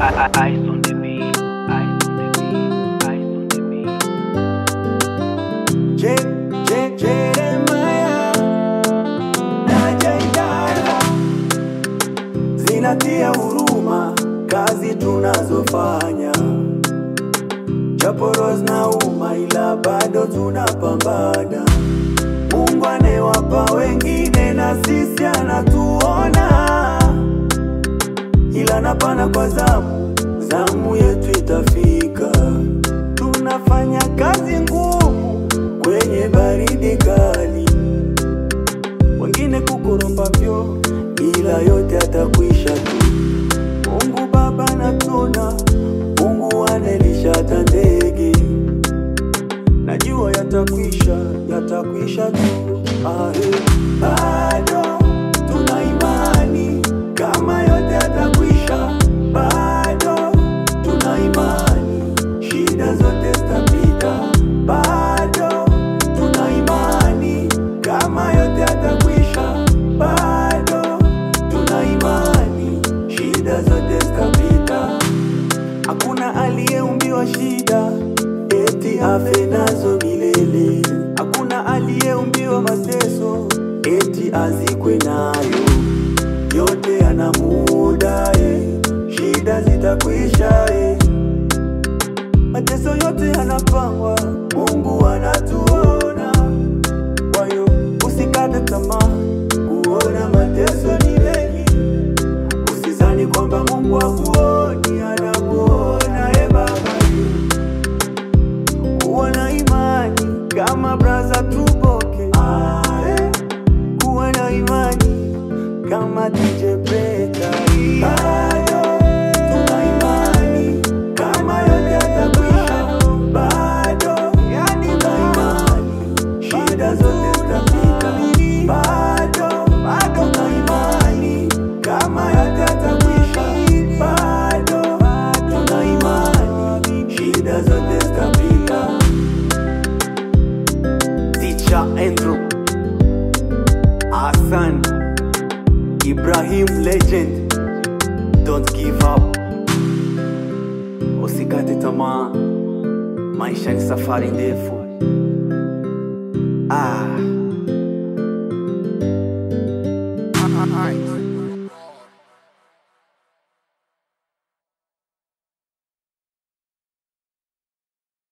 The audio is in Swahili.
Ice on the beat, ice on the beat, ice on the beat. Je- Je- Jeremiah na Jaidara zinatia huruma kazi tunazofanya, japo roho zinauma, ila bado tunapambana. Mungu anewapa wengine na sisi anatuona, ila napana kwa zamu, zamu yetu itafika. Tunafanya kazi ngumu kwenye baridi kali, wengine kukoropa vyo, ila yote atakwisha tu. Mungu Baba natuna, Mungu anelisha hata ndege, najua yatakwisha, yatakwisha tu. Ahe, bado tuna imani kama yote yatakwisha, bado tuna imani shida zote zitapita, bado tuna imani kama yote yatakwisha, bado tuna imani shida zote zitapita. Hakuna aliyeumbiwa shida eti afe nazo milele. Hakuna aliyeumbiwa mateso eti azikwe nayo. Yote yana muda eh, shida zitakwisha eh. Mateso yote yanapangwa, Mungu anatuona. Kwa hiyo usikate tamaa, kuona mateso ni mengi Usizani kwamba Mungu hakuoni, anakuona e Baba. Kuwa na imani kama braza tuboke, Ae. kuwa na imani kama DJ Beta. Bado tuna imani kama yote yatakwisha, bado tuna imani shida zote zitapita, bado bado tuna imani kama yote yatakwisha, bado tuna imani shida zote zitapita. Ticha Andrew Hassan Ibrahim Legend Don't give up Usikate tamaa Maisha ni safari ndefu Ah